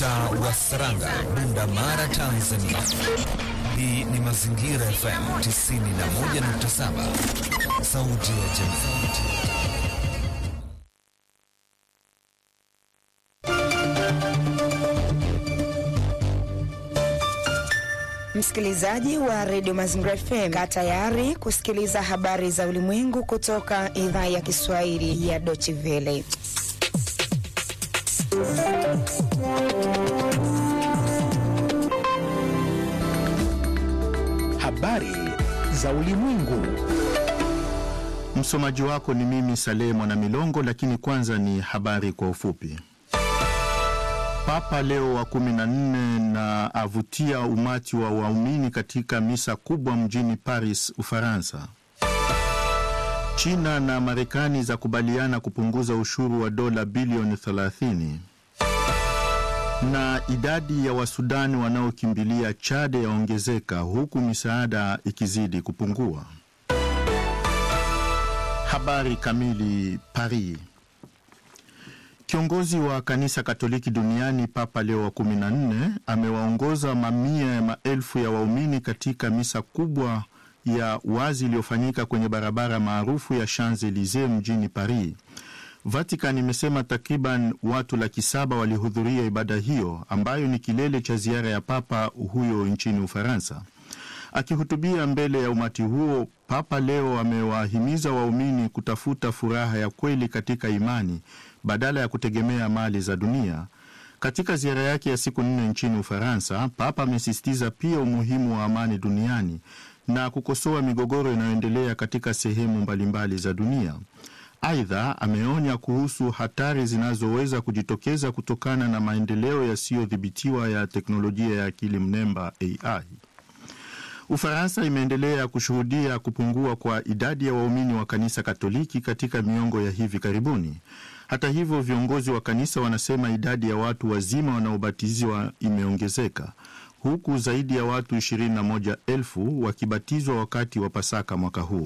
Mtaa wa Saranga, Bunda Mara, Tanzania. Hii ni Mazingira FM 91.7, sauti ya jamii. Msikilizaji wa redio Mazingira FM, kaa tayari kusikiliza habari za ulimwengu kutoka idhaa ya Kiswahili ya Deutsche Welle. Habari za ulimwengu. Msomaji wako ni mimi Saleh Mwana Milongo, lakini kwanza ni habari kwa ufupi. Papa Leo wa kumi na nne na avutia umati wa waumini katika misa kubwa mjini Paris, Ufaransa. China na Marekani za kubaliana kupunguza ushuru wa dola bilioni 30 na idadi ya Wasudani wanaokimbilia Chad yaongezeka huku misaada ikizidi kupungua. Habari kamili. Paris. Kiongozi wa kanisa Katoliki duniani Papa Leo wa 14 amewaongoza mamia ya maelfu ya waumini katika misa kubwa ya wazi iliyofanyika kwenye barabara maarufu ya Champs-Elysees mjini Paris. Vatican imesema takriban watu laki saba walihudhuria ibada hiyo ambayo ni kilele cha ziara ya papa huyo nchini Ufaransa. Akihutubia mbele ya umati huo, Papa Leo amewahimiza waumini kutafuta furaha ya kweli katika imani badala ya kutegemea mali za dunia. Katika ziara yake ya siku nne nchini Ufaransa, Papa amesisitiza pia umuhimu wa amani duniani na kukosoa migogoro inayoendelea katika sehemu mbalimbali za dunia. Aidha, ameonya kuhusu hatari zinazoweza kujitokeza kutokana na maendeleo yasiyodhibitiwa ya teknolojia ya akili mnemba AI. Ufaransa imeendelea kushuhudia kupungua kwa idadi ya waumini wa kanisa Katoliki katika miongo ya hivi karibuni. Hata hivyo, viongozi wa kanisa wanasema idadi ya watu wazima wanaobatizwa imeongezeka huku zaidi ya watu 21,000 wakibatizwa wakati wa Pasaka mwaka huu.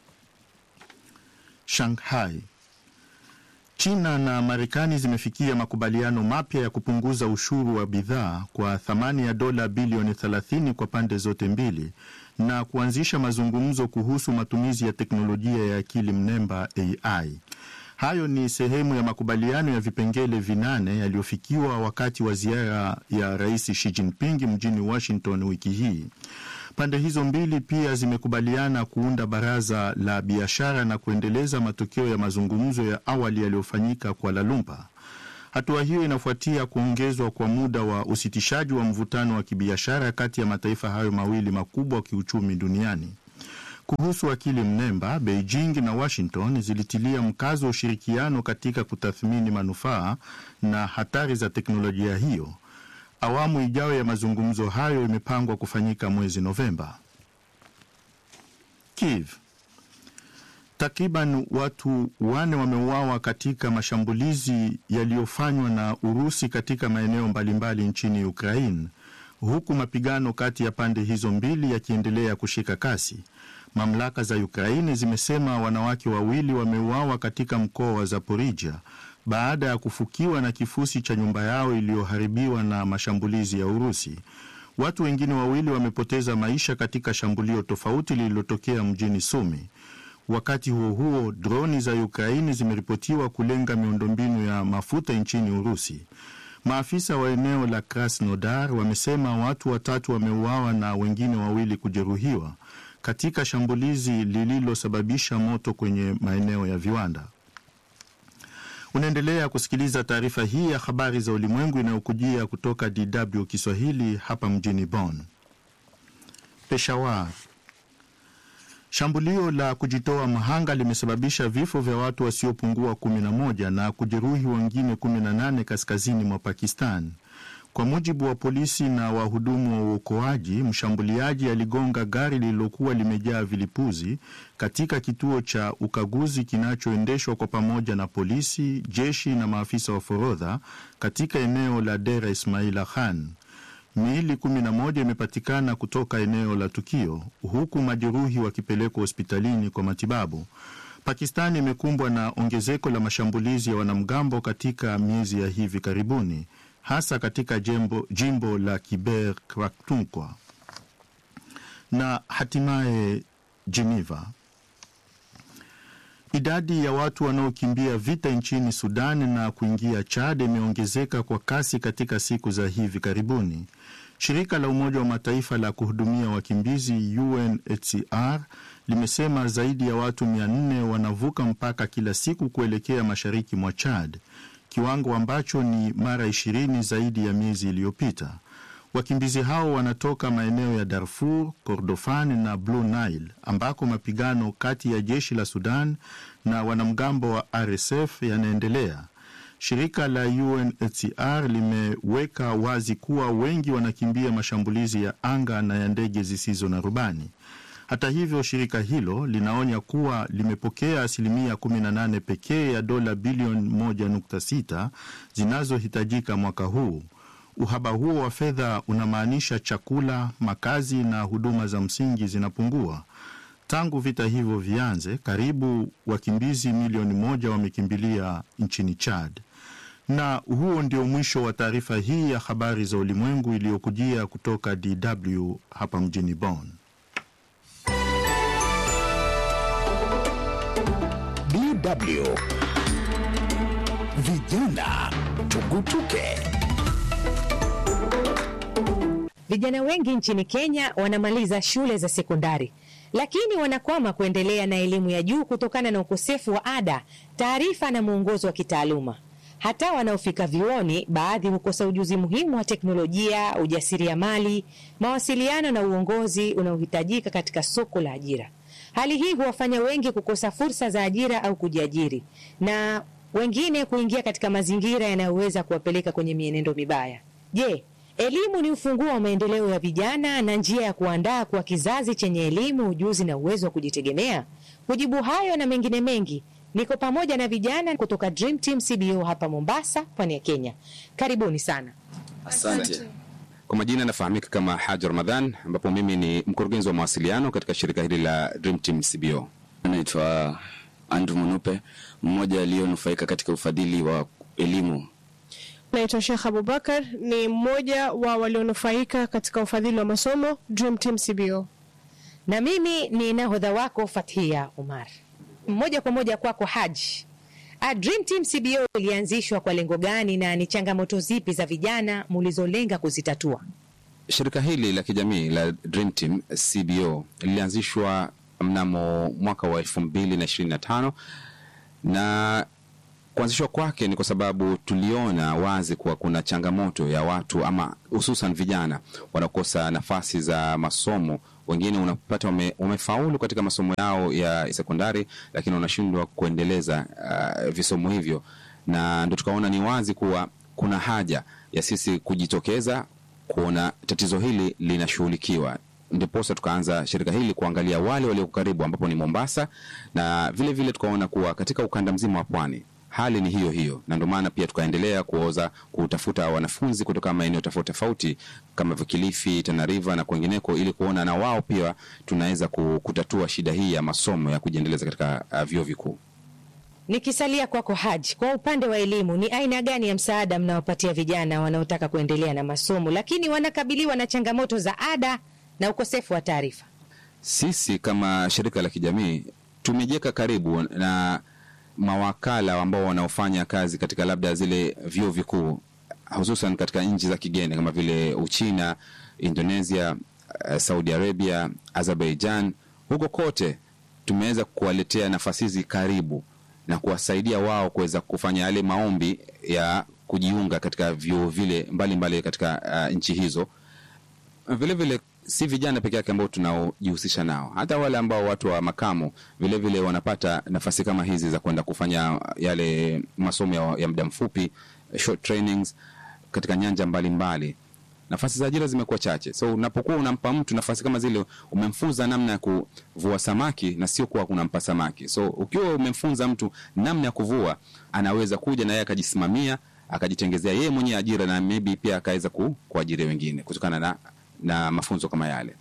Shanghai. China na Marekani zimefikia makubaliano mapya ya kupunguza ushuru wa bidhaa kwa thamani ya dola bilioni 30 kwa pande zote mbili na kuanzisha mazungumzo kuhusu matumizi ya teknolojia ya akili mnemba AI. Hayo ni sehemu ya makubaliano ya vipengele vinane yaliyofikiwa wakati wa ziara ya Rais Xi Jinping mjini Washington wiki hii. Pande hizo mbili pia zimekubaliana kuunda baraza la biashara na kuendeleza matokeo ya mazungumzo ya awali yaliyofanyika Kuala Lumpur. Hatua hiyo inafuatia kuongezwa kwa muda wa usitishaji wa mvutano wa kibiashara kati ya mataifa hayo mawili makubwa kiuchumi duniani. Kuhusu akili mnemba, Beijing na Washington zilitilia mkazo wa ushirikiano katika kutathmini manufaa na hatari za teknolojia hiyo. Awamu ijayo ya mazungumzo hayo imepangwa kufanyika mwezi Novemba. Kiev. Takriban watu wane wameuawa katika mashambulizi yaliyofanywa na Urusi katika maeneo mbalimbali nchini Ukraine, huku mapigano kati ya pande hizo mbili yakiendelea kushika kasi. Mamlaka za Ukraini zimesema wanawake wawili wameuawa katika mkoa wa Zaporizhia baada ya kufukiwa na kifusi cha nyumba yao iliyoharibiwa na mashambulizi ya Urusi. Watu wengine wawili wamepoteza maisha katika shambulio tofauti lililotokea mjini Sumi. Wakati huo huo, droni za Ukraini zimeripotiwa kulenga miundombinu ya mafuta nchini Urusi. Maafisa wa eneo la Krasnodar wamesema watu watatu wameuawa na wengine wawili kujeruhiwa katika shambulizi lililosababisha moto kwenye maeneo ya viwanda. Unaendelea kusikiliza taarifa hii ya habari za ulimwengu inayokujia kutoka DW Kiswahili hapa mjini Bonn. Peshawar. Shambulio la kujitoa mhanga limesababisha vifo vya watu wasiopungua 11 na kujeruhi wengine 18 kaskazini mwa Pakistan. Kwa mujibu wa polisi na wahudumu wa uokoaji, mshambuliaji aligonga gari lililokuwa limejaa vilipuzi katika kituo cha ukaguzi kinachoendeshwa kwa pamoja na polisi, jeshi na maafisa wa forodha katika eneo la Dera Ismaila Khan. Miili 11 imepatikana kutoka eneo la tukio, huku majeruhi wakipelekwa hospitalini kwa matibabu. Pakistani imekumbwa na ongezeko la mashambulizi ya wanamgambo katika miezi ya hivi karibuni. hasa katika jimbo, jimbo la Kiber Kratunkwa na hatimaye Geneva. Idadi ya watu wanaokimbia vita nchini Sudan na kuingia Chad imeongezeka kwa kasi katika siku za hivi karibuni. Shirika la Umoja wa Mataifa la kuhudumia wakimbizi UNHCR limesema zaidi ya watu 400 wanavuka mpaka kila siku kuelekea mashariki mwa Chad, kiwango ambacho ni mara 20 zaidi ya miezi iliyopita. Wakimbizi hao wanatoka maeneo ya Darfur, Kordofan na Blue Nile ambako mapigano kati ya jeshi la Sudan na wanamgambo wa RSF yanaendelea. Shirika la UNHCR limeweka wazi kuwa wengi wanakimbia mashambulizi ya anga na ya ndege zisizo na rubani. Hata hivyo, shirika hilo linaonya kuwa limepokea asilimia 18 pekee ya dola bilioni 1.6 zinazohitajika mwaka huu. Uhaba huo wa fedha unamaanisha chakula, makazi na huduma za msingi zinapungua. Tangu vita hivyo vianze, karibu wakimbizi milioni moja wamekimbilia nchini Chad. Na huo ndio mwisho wa taarifa hii ya habari za ulimwengu iliyokujia kutoka DW hapa mjini Bonn. DW Vijana Tugutuke. Vijana wengi nchini Kenya wanamaliza shule za sekondari lakini wanakwama kuendelea na elimu ya juu kutokana na ukosefu wa ada, taarifa na mwongozo wa kitaaluma. Hata wanaofika vyuoni, baadhi hukosa ujuzi muhimu wa teknolojia, ujasiriamali, mawasiliano na uongozi unaohitajika katika soko la ajira. Hali hii huwafanya wengi kukosa fursa za ajira au kujiajiri, na wengine kuingia katika mazingira yanayoweza kuwapeleka kwenye mienendo mibaya. Je, elimu ni ufunguo wa maendeleo ya vijana na njia ya kuandaa kwa kizazi chenye elimu, ujuzi na uwezo wa kujitegemea? Kujibu hayo na mengine mengi, niko pamoja na vijana kutoka Dream Team CBO hapa Mombasa, pwani ya Kenya. Karibuni sana. Asante. Kwa majina nafahamika kama Haji Ramadhan, ambapo mimi ni mkurugenzi wa mawasiliano katika shirika hili la Dream Team CBO. Naitwa Andrew Munupe, mmoja aliyonufaika katika ufadhili wa elimu Naitwa Sheikh Abubakar, ni mmoja wa walionufaika katika ufadhili wa masomo Dream Team CBO. Na mimi ni nahodha wako Fathia Umar. Moja kwa moja kwako Haji. A Dream Team CBO ilianzishwa kwa lengo gani na ni changamoto zipi za vijana mulizolenga kuzitatua? Shirika hili la kijamii la Dream Team CBO lilianzishwa mnamo mwaka wa elfu mbili na ishirini na tano na kuanzishwa kwake ni kwa sababu tuliona wazi kuwa kuna changamoto ya watu ama hususan vijana wanaokosa nafasi za masomo. Wengine unapata wame, wamefaulu katika masomo yao ya sekondari, lakini wanashindwa kuendeleza uh, visomo hivyo, na ndo tukaona ni wazi kuwa kuna haja ya sisi kujitokeza kuona tatizo hili linashughulikiwa ndiposa tukaanza shirika hili kuangalia wale walioko karibu ambapo ni Mombasa, na vile vile tukaona kuwa katika ukanda mzima wa pwani hali ni hiyo hiyo, na ndio maana pia tukaendelea kuoza kutafuta wanafunzi kutoka maeneo tofauti tofauti kama Kilifi, Tana River na kwengineko, ili kuona na wao pia tunaweza kutatua shida hii ya masomo ya kujiendeleza katika uh, vyuo vikuu. Nikisalia kwako Haji, kwa upande wa elimu, ni aina gani ya msaada mnawapatia vijana wanaotaka kuendelea na masomo lakini wanakabiliwa na changamoto za ada na ukosefu wa taarifa? Sisi kama shirika la kijamii tumejeka karibu na mawakala ambao wanaofanya kazi katika labda zile vyuo vikuu hususan katika nchi za kigeni kama vile Uchina, Indonesia, uh, Saudi Arabia, Azerbaijan. Huko kote tumeweza kuwaletea nafasi hizi karibu na kuwasaidia wao kuweza kufanya yale maombi ya kujiunga katika vyuo vile mbalimbali mbali katika uh, nchi hizo. Vile vile si vijana peke yake ambao tunaojihusisha nao, hata wale ambao watu wa makamo vile vile wanapata nafasi kama hizi za kwenda kufanya yale masomo ya, ya muda mfupi short trainings katika nyanja mbalimbali mbali. Nafasi za ajira zimekuwa chache, so unapokuwa unampa mtu nafasi kama zile, umemfunza namna ya kuvua samaki na sio kuwa unampa samaki. So ukiwa umemfunza mtu namna ya kuvua, anaweza kuja na yeye akajisimamia akajitengezea yeye mwenyewe ajira na maybe pia akaweza ku, kuajiri wengine kutokana na na mafunzo kama yale.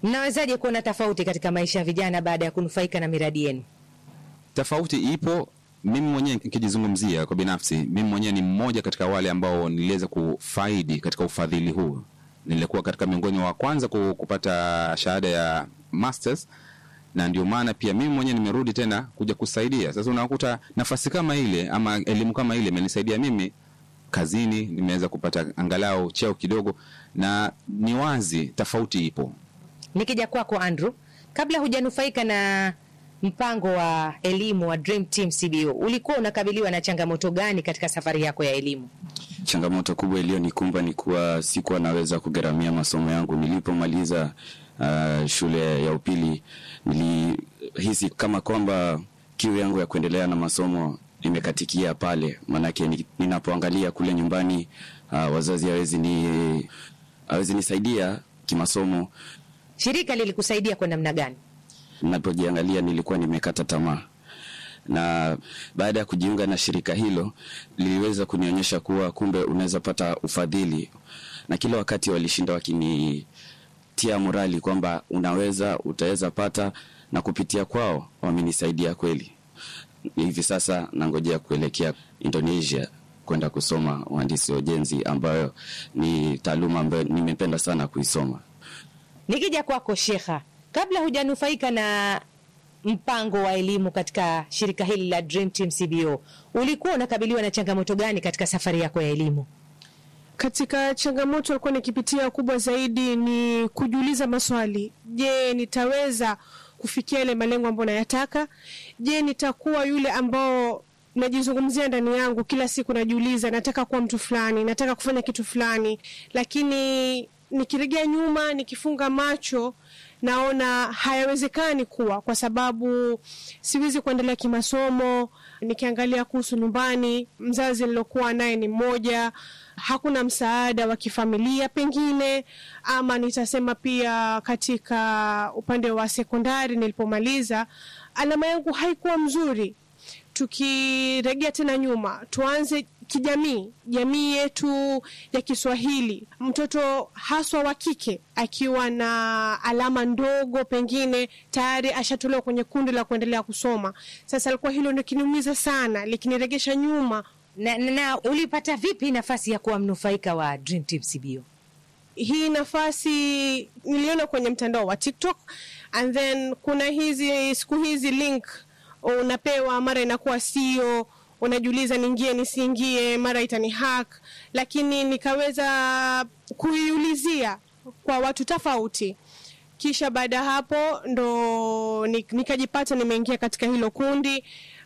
Mnawezaje kuona tofauti katika maisha ya vijana baada ya kunufaika na miradi yenu? Tofauti ipo mimi mwenyewe nikijizungumzia kwa binafsi, mimi mwenyewe ni mmoja katika wale ambao niliweza kufaidi katika ufadhili huu. Nilikuwa katika miongoni wa kwanza ku- kupata shahada ya masters na ndio maana pia mimi mwenyewe nimerudi tena kuja kusaidia. Sasa unakuta nafasi kama ile ama elimu kama ile imenisaidia mimi kazini, nimeweza kupata angalau cheo kidogo, na ni wazi tofauti ipo. Nikija kwako Andrew, kabla hujanufaika na mpango wa elimu wa Dream Team CBO, ulikuwa unakabiliwa na changamoto gani katika safari yako ya elimu? Changamoto kubwa iliyonikumba ni kuwa sikuwa naweza kugharamia masomo yangu. Nilipomaliza uh, shule ya upili, nilihisi kama kwamba kiu yangu ya kuendelea na masomo imekatikia pale, maanake ni- ninapoangalia kule nyumbani uh, wazazi hawezi ni hawezi nisaidia kimasomo. Shirika lilikusaidia kwa namna gani? Ninapojiangalia nilikuwa nimekata tamaa, na baada ya kujiunga na shirika hilo liliweza kunionyesha kuwa kumbe unaweza pata ufadhili, na kila wakati walishinda wakinitia morali kwamba unaweza, utaweza pata, na kupitia kwao wamenisaidia kweli. Hivi sasa nangojea kuelekea Indonesia kwenda kusoma uhandisi wa ujenzi, ambayo ni taaluma ambayo nimependa sana kuisoma. Nikija kwako Shekha, kabla hujanufaika na mpango wa elimu katika shirika hili la Dream Team CBO, ulikuwa unakabiliwa na changamoto gani katika safari yako ya elimu? Katika changamoto alikuwa nikipitia kubwa zaidi ni kujiuliza maswali. Je, nitaweza kufikia yale malengo ambayo nayataka? Je, nitakuwa yule ambao najizungumzia ndani yangu kila siku, najiuliza nataka kuwa mtu fulani, nataka kufanya kitu fulani, lakini nikiregea nyuma, nikifunga macho naona hayawezekani kuwa, kwa sababu siwezi kuendelea kimasomo. Nikiangalia kuhusu nyumbani, mzazi nilokuwa naye ni mmoja, hakuna msaada wa kifamilia pengine, ama nitasema pia katika upande wa sekondari nilipomaliza, alama yangu haikuwa mzuri. Tukiregea tena nyuma, tuanze kijamii, jamii yetu ya Kiswahili, mtoto haswa wa kike akiwa na alama ndogo, pengine tayari ashatolewa kwenye kundi la kuendelea kusoma. Sasa alikuwa hilo ndio kiniumiza sana, likiniregesha nyuma. Na, na, na ulipata vipi nafasi ya kuwa mnufaika wa Dream Team CBO? Hii nafasi niliona kwenye mtandao wa TikTok and then kuna hizi siku hizi link unapewa, mara inakuwa sio unajiuliza niingie nisiingie, mara itani hack, lakini nikaweza kuiulizia kwa watu tofauti, kisha baada ya hapo ndo nikajipata nimeingia katika hilo kundi,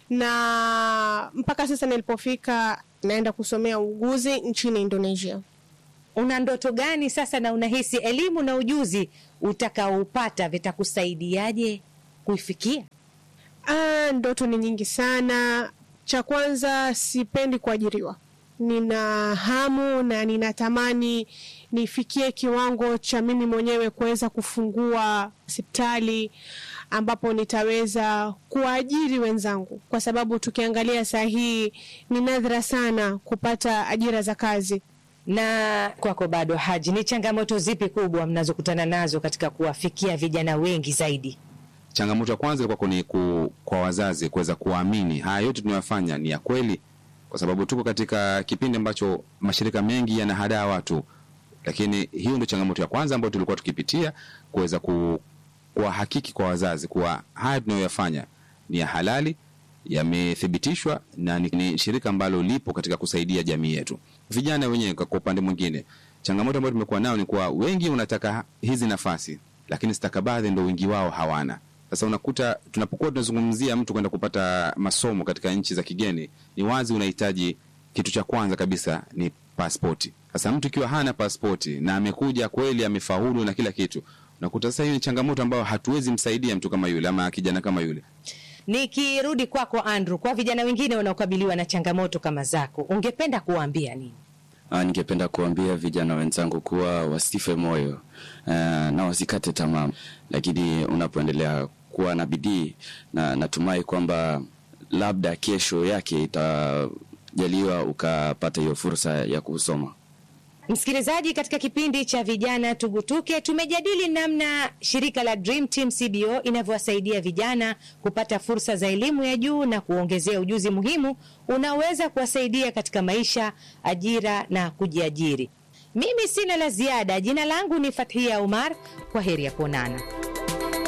na mpaka sasa nilipofika naenda kusomea uuguzi nchini Indonesia. Una ndoto gani sasa, na unahisi elimu na ujuzi utakaoupata vitakusaidiaje kuifikia? Ah, ndoto ni nyingi sana. Cha kwanza, sipendi kuajiriwa. Nina hamu na ninatamani nifikie kiwango cha mimi mwenyewe kuweza kufungua hospitali ambapo nitaweza kuwaajiri wenzangu, kwa sababu tukiangalia saa hii ni nadra sana kupata ajira za kazi. Na kwako bado, Haji, ni changamoto zipi kubwa mnazokutana nazo katika kuwafikia vijana wengi zaidi? Changamoto ya kwanza ilikuwa ni ku, kwa wazazi kuweza kuamini haya yote tunayofanya ni ya kweli, kwa sababu tuko katika kipindi ambacho mashirika mengi yanahadaa watu, lakini hiyo ndio changamoto ya kwanza ambayo tulikuwa tukipitia, kuweza ku, kuwahakiki kwa wazazi kuwa haya tunayoyafanya ni ya halali, yamethibitishwa na ni, ni shirika ambalo lipo katika kusaidia jamii yetu. Vijana wenyewe kwa upande mwingine, changamoto ambayo tumekuwa nayo ni kuwa wengi unataka hizi nafasi, lakini stakabadhi ndo wengi wao hawana. Sasa unakuta tunapokuwa tunazungumzia mtu kwenda kupata masomo katika nchi za kigeni, ni wazi unahitaji kitu cha kwanza kabisa ni paspoti. Sasa mtu ikiwa hana paspoti na amekuja kweli amefaulu na kila kitu, unakuta sasa hiyo ni changamoto ambayo hatuwezi msaidia mtu kama yule ama kijana kama yule. Nikirudi kwako kwa Andrew, kwa vijana wengine wanaokabiliwa na changamoto kama zako, ungependa kuwaambia nini? Ah, ningependa kuambia vijana wenzangu kuwa wasife moyo uh, na wasikate tamaa, lakini unapoendelea kuwa na bidii na natumai kwamba labda kesho yake itajaliwa ukapata hiyo fursa ya kusoma. Msikilizaji, katika kipindi cha vijana tugutuke, tumejadili namna shirika la Dream Team CBO inavyowasaidia vijana kupata fursa za elimu ya juu na kuongezea ujuzi muhimu unaweza kuwasaidia katika maisha, ajira na kujiajiri. Mimi sina la ziada. Jina langu ni Fathia Umar. Kwa heri ya kuonana.